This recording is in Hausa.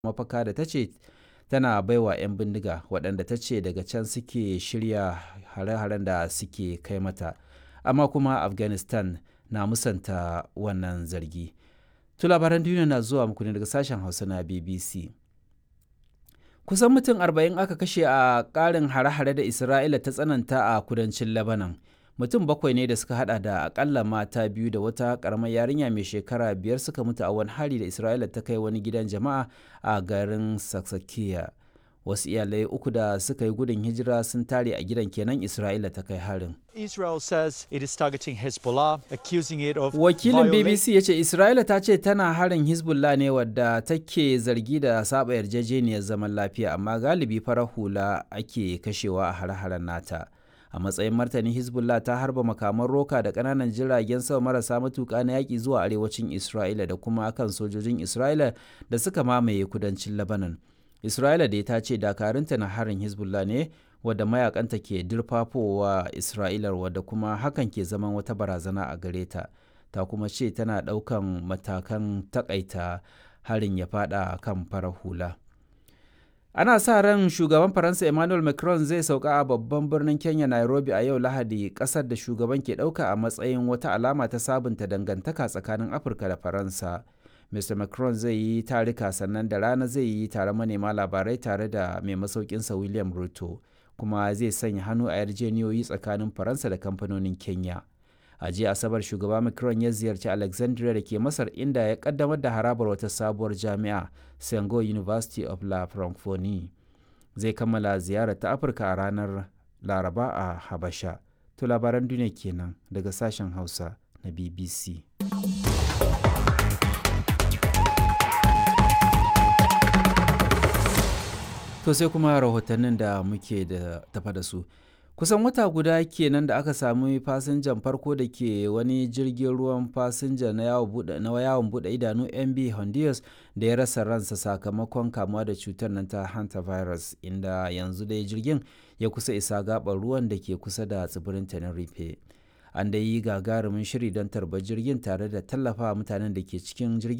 mafaka da ta ce tana baiwa 'yan bindiga waɗanda ta ce daga can suke shirya hare-haren da suke kai mata amma kuma afghanistan na musanta wannan zargi to labaran duniya na zuwa muku ne daga sashen hausa na bbc kusan mutum 40 aka kashe a ƙarin hare-hare da isra'ila ta tsananta a kudancin lebanon mutum bakwai ne da suka hada da akalla mata biyu da wata karamar yarinya mai shekara biyar suka mutu a wani hari da isra'ila ta kai wani gidan jama'a a garin saksakiya wasu iyalai uku da suka yi gudun hijira sun tare a gidan kenan isra'ila ta kai harin Israel says it is targeting Hezbollah, accusing it of wakilin violating- bbc ya ce isra'ila ta ce tana harin hezbollah ne wadda take zargi da saba yarjejeniyar zaman lafiya amma galibi farar hula ake kashewa a hare-haren nata a matsayin martani hezbollah ta harba makaman roka da kananan jiragen sama marasa matuka na yaƙi zuwa arewacin isra'ila da kuma kan sojojin isra'ila da suka mamaye kudancin lebanon isra'ila da ta ce dakarunta na harin hezbollah ne wadda mayakanta ke dirfafowa isra'ila wadda kuma hakan ke zaman wata barazana a gare ta ta kuma ce tana ɗaukan matakan takaita harin ya fada kan farar hula ana sa ran shugaban faransa emmanuel macron zai sauka a babban birnin kenya nairobi a yau lahadi kasar da shugaban ke ɗauka a matsayin wata alama ta sabunta dangantaka tsakanin afirka da faransa mr macron zai yi tarika sannan da rana zai yi tare manema labarai tare da mai masaukinsa william ruto kuma zai sanya hannu a yarjeniyoyi tsakanin faransa da kamfanonin kenya a jiya asabar shugaba macron ya ziyarci alexandria da ke masar inda ya kaddamar da harabar wata sabuwar jami'a sengo university of la francophonie zai kammala ziyarar ta afirka a ranar laraba a habasha to labaran duniya kenan daga sashen hausa na bbc To sai kuma rahotannin da muke da tafa da su. Kusan wata guda kenan da aka sami fasinjan farko da ke wani jirgin ruwan fasinja na yawon buɗe idanu MB Honduras da ya rasa ransa sakamakon kamuwa da cutar nan ta hantavirus inda yanzu dai jirgin ya kusa isa gaɓar ruwan da ke kusa da tsibirin Tenerife. An da yi gagarumin shiri don tarbar jirgin tare da tallafa mutanen da ke cikin jirgin